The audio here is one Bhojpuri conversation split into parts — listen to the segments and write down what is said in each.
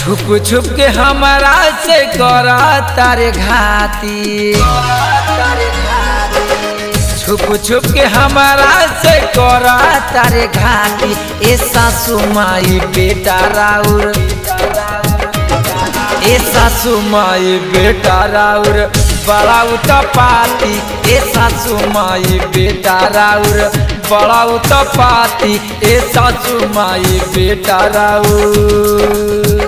छुप छुप के हमारा से करा तारे घाती छुप छुप के हमारा से करा तारे घाती ए सासू माई बेटा राउर ए सासू माई बेटा राउर बड़ा उतपाती ए सासू माई बेटा राउर बड़ा उतपाती ए सासू माई बेटा राउर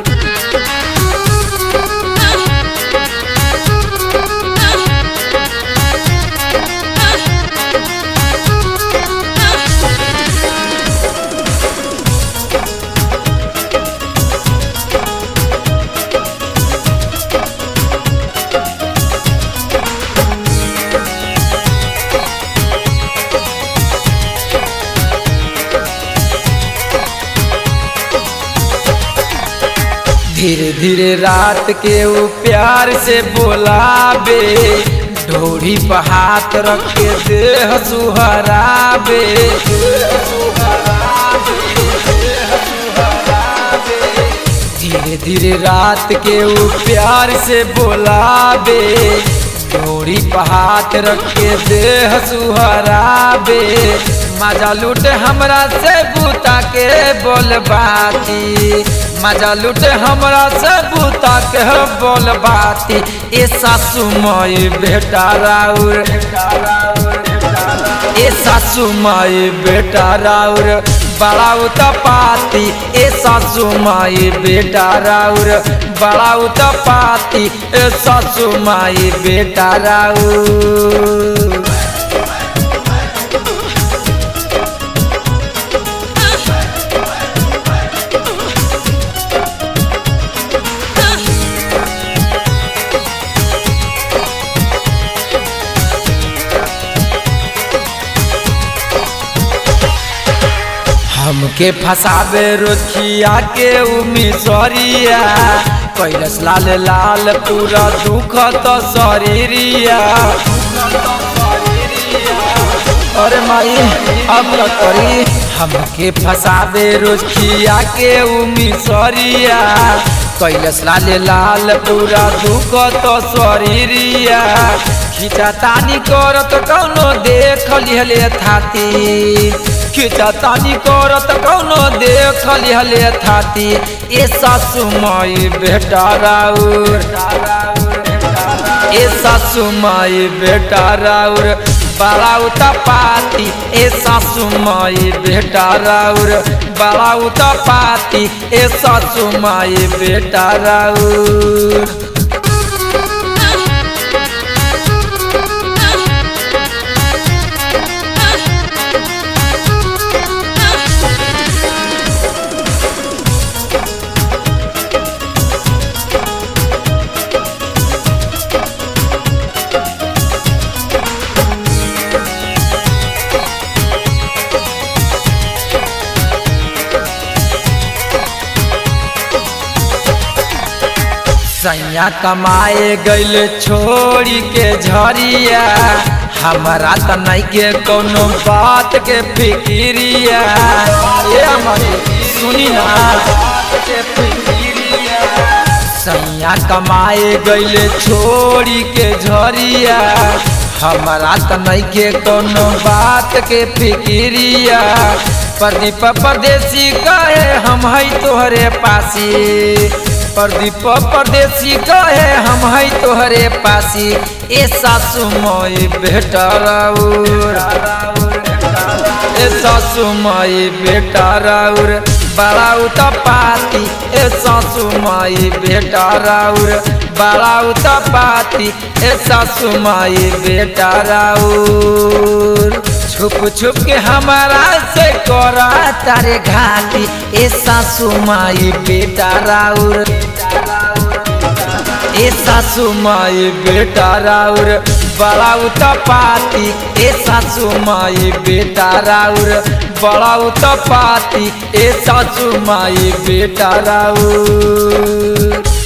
धीरे धीरे रात के वो प्यार से बोलाबे ढोरी पर हाथ रख के देह सुहराबे धीरे धीरे रात के वो प्यार से बोलाबे ढोरी पर हाथ रख के देह सुहराबे मजा लूटे हमरा से बूता के बोल बाती मजा लूटे हमरा से बूता के बोल बाती ए सासू माई बेटा राउर ए सासू माई बेटा राउर बड़ा उतपाती ए सासू माई बेटा राउर बड़ा उतपाती ए सासू माई बेटा राउर हमके फसाबे रोखिया के उमिसरिया कैलस लाल लाल पूरा दुख तो शरीरिया अरे माई अब न करी हमके फसाबे रोखिया के उमिसरिया कैलस लाल लाल पूरा दुख तो शरीरिया खिचा तानी करत कौनो देख लिहले थाती खिचा तानी करत कौनो देख लिहले थाती ए सासू माई बेटा राउर ए सासू माई बेटा राउर बड़ा उतपाती ए सासू माई बेटा राउर बड़ा उतपाती ए सासू माई बेटा राउर सैया कमाए गैल छोड़ी के झरिया हमारा त नहीं के कोनो बात के फिक्रिया ये हमारी सुनी ना सैया कमाए गैल छोड़ी के झरिया हमारा त नहीं के कोनो बात के फिक्रिया प्रदीप परदेसी कहे हम है तोहरे पासी प्रदीप परदेसी कहे हम है तोहरे पासी ए सासू माई बेटा राउर ए सासू माई बेटा राउर बड़ा उतपाती ए सासू माई बेटा राउर बड़ा उतपाती ए सासू माई बेटा राउर छुप छुप के हमारा से करा तारे घाटी ए सासू माई बेटा राउर ए सासू माई बेटा राउर बड़ा उतपाती ए सासू माई बेटा राउर बड़ा उतपाती ए सासू माई बेटा राउर